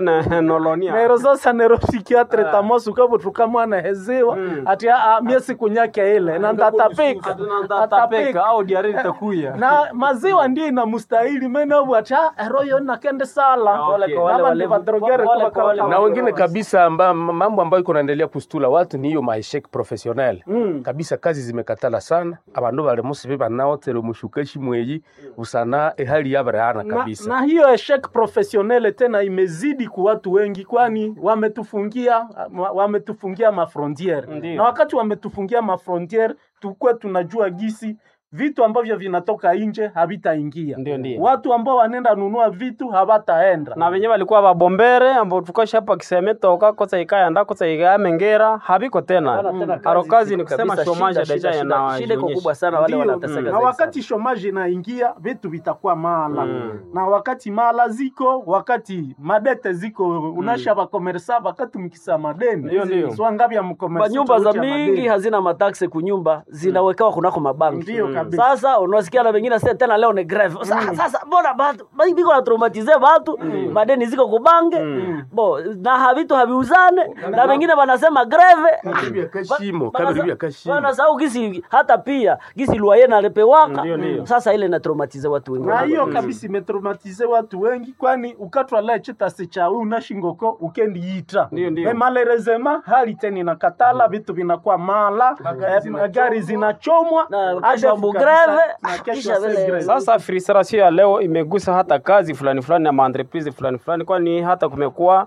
nolonia nero sasa nero psikiatre tamosi ukavutuka mwana heziwa ati a mie siku nyake ile na ndatapika ndatapeka au diari litakuya na maziwa ndio inamustahili menevu ati "Ah, eroyo nakende sala Okay. Na vandu vadrogere Pole kuva kwa wale kama- na wengine kabisa amba, mambo ambayo iko naendelea kustula watu ni hiyo maeshek professionnel Mm. kabisa kazi zimekatala sana abandu bali musibe banaotere mushukeshi mweyi usana ehali yabarehana na, kabisa na hiyo eshek professionnel tena imezidi ku watu wengi, kwani wametufungia wametufungia mafrontiere, Ndiyo. na wakati wametufungia mafrontiere tukwe tunajua gisi vitu ambavyo vinatoka nje havitaingia. Ndio, ndio. Watu ambao wanaenda nunua vitu hawataenda na venye valikuwa vabombere ambao tukosha hapa kiseme toka kosa ikayanda kosa ikayamengera haviko tena Hawana tena kazi aro kazi ni kabisa, kusema shida, shomaje shida, deja shida, yana shida iko kubwa sana wale Ndio, wanateseka na zaidi wakati shomaji inaingia vitu vitakuwa mala na wakati mala ziko wakati madete ziko unasha vakomersa wakati mkisa madeni Ndio, ndio. swangavi ya mkomersa nyumba za tofauti ya mingi madeni. hazina mataksi kunyumba zinawekewa kunako mabanki Ndio kabisa. sasa unasikia na wengine sasa tena leo ni greve Sa- sasa mbona batu basi biko na traumatize batu madeni ziko kubange bo na havitu haviuzane na wengine wanasema greve Kabiri ya kashimo, Ba- kabiri ya banasa- kashimo. banasahau gisi hata pia gisi luaye nalepewaka Ndio, ndio. sasa ile inatraumatize watu wengi na hiyo kabisa imetraumatize watu wengi kwani ukatwala chitasi chawe unashingoko ukendi yita Ndio, ndio. Eh, malerezema hali tena inakatala vitu vinakuwa mala eh, gari zinachomwa Na hadi kesho ambu kabisa- greve, na kesho kisha ase vile- greve. Sasa frustration ya leo imegusa hata kazi fulani fulani na maentreprise fulani fulani, kwani hata kumekuwa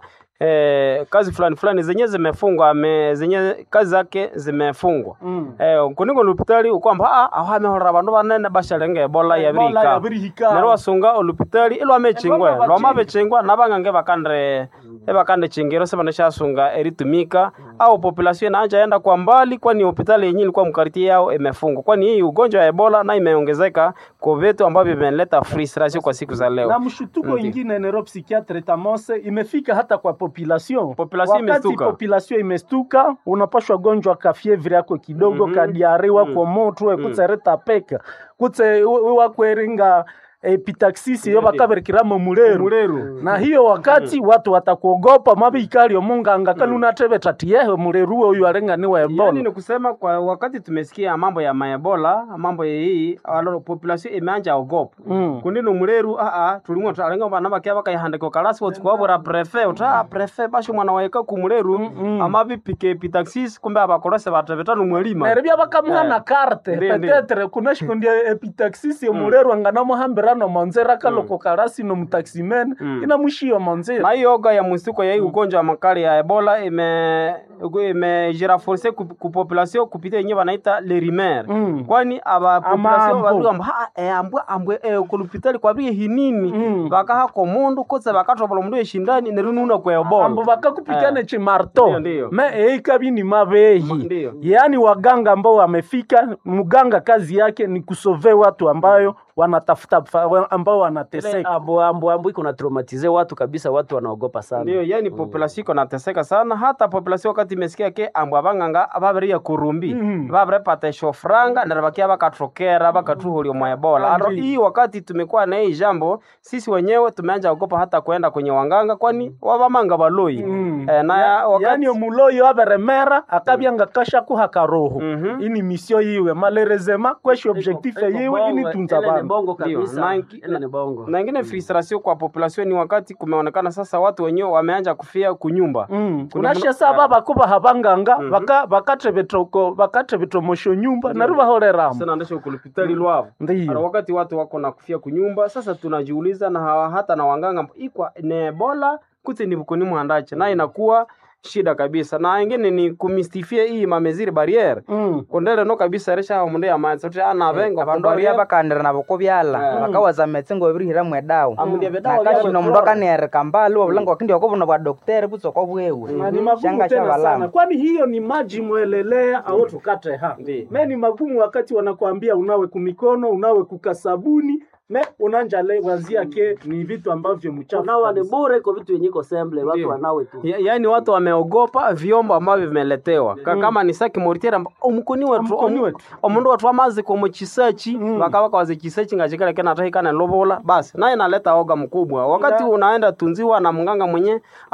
eh, kazi fulani fulani zenye zimefungwa me, zenye kazi zake zimefungwa Mm. eh, kuniko lupitali ukwamba ah ahamehorera bandu banene basharenge ebola Ebola yabirika yabirihika. nero wasunga olupitali ilo amechingwe Ebola loma bachinga. bechingwa nabangange bakandre ebakande chingiro sebanashasunga eritumika au population inaanja enda kwa mbali, kwani hospitali yenyewe ilikuwa mkariti yao imefungwa, kwani hii ugonjwa wa ebola na imeongezeka kwa vitu ambavyo vimeleta frustration kwa siku za leo. na mshutuko Ndiyo. ingine nero psychiatre tamose imefika hata kwa population Population wakati imestuka. population imestuka unapashwa gonjwa ka fievre yako kidogo Mhm. kadiare wako moto ekutsereta peka kutse wakweringa epitaxis yo bakaberikiramo muleru Muleru. na hiyo wakati watu watakuogopa mabikali omunganga kali unatebeta tiyehe muleru oyu arenganiwa Yaani ebola ni kusema kwa wakati tumesikia mambo ya maebola, mambo ya hii, alo population imeanja ogopa. Mm. Kunino muleru a a tulimwa talenga bana bakia bakayihandika kalasi wotsi kwabura prefet uta ah, prefet basho mwana waeka ku muleru Mm-mm. amabi pike pitaxis kumbe abakorose batebeta numwelima. neribia bakamuhana Eh. karte Ndiyo, ndiyo. petetre kunashikundi epitaxis yomuleru anganamuhambirano monzera kaloko karasi nomutaximene Mm. inamushiyo monzera na hiyo oga ya msituko ya hii ugonjwa wa makali ya ebola ime imejiraforce ku, ku population kupitia yenyewe wanaita lerimer Mm. kwani aba Ama population ambo. badu amba ha e ambwe ambwe e kulupitali kwa bie hinini Mm. bakaha ko mundu kotse bakatobola mundu eshindani nerununa kwa ebola ambo bakakupikane Eh. chimarto Ndiyo, ndiyo. me eikabi ni mabehi Ndiyo. yaani waganga ambao wamefika mganga kazi yake ni kusove watu ambayo wanatafuta fa- ambao wanateseka ambo ambo ambo iko na traumatize watu kabisa watu wanaogopa sana ndio yani population iko nateseka sana hata population wakati imesikia ke ambwa banganga baberia kurumbi Mhm. baberepata shofranga na bakia bakatrokera bakatuhulio mwa ebola aro Andi. hii wakati tumekuwa na hii jambo sisi wenyewe tumeanza ogopa hata kwenda kwenye wanganga kwani wabamanga baloi Mm. eh, na Ya- wakati yaani omuloyo aberemera akabyanga kashakuha karoho Mhm. ini misio yiwe malerezema kweshi objectif Iko- iko yiwe bongo, ini tunza ile ni bantu bongo Ndio, kabisa na- ile ni bongo na ingine frustration kwa population ni wakati kumeonekana sasa watu wenyewe wameanza kufia kunyumba Mm. Kuna unashe mno- saba bakuba habanganga baka bakatebetoko bakatebetomosho nyumba nari bahoreramo sana ndasho kulupitali lwavo Ndiyo. Ara wakati watu wako na kufia kunyumba sasa tunajiuliza na hawa- hata na wanganga ikwa ni ebola kuti ni bukuni mwandache na inakuwa shida kabisa na ingine ni kumistifia hii mameziri barriere Mm. kondele no kabisa resha ha mundu ya manzi kuti ana bengo abandu aria bakandira nabo kubyala bakawaza metsingo ebirihiramu edawa Amundi ebedawa nakashino byabo omundu akanierika mbali wabulanga wakindi wakobuna bwa dokteri butsoko bwewe Na ni magumu Shanga tena sana shabalama kwani hiyo ni maji mwelelea au tukate ha Ndiyo. me ni magumu wakati wanakuambia unawe kumikono unawe kukasabuni me unanja le wazia ke ni vitu ambavyo mchafu kunawa ni kabisa. bure iko vitu yenye iko semble watu Ndio. wanawe tu Ya, yaani watu wameogopa vyombo ambavyo vimeletewa Ka, kama ni saki moritera omukoni wetu Omukoni wetu. omundu watu amazi komo chisechi bakabaka waze chisechi ngachikala kena tahikana lobola basi naye naleta oga mkubwa wakati Nda- unaenda tunziwa na mganga mwenye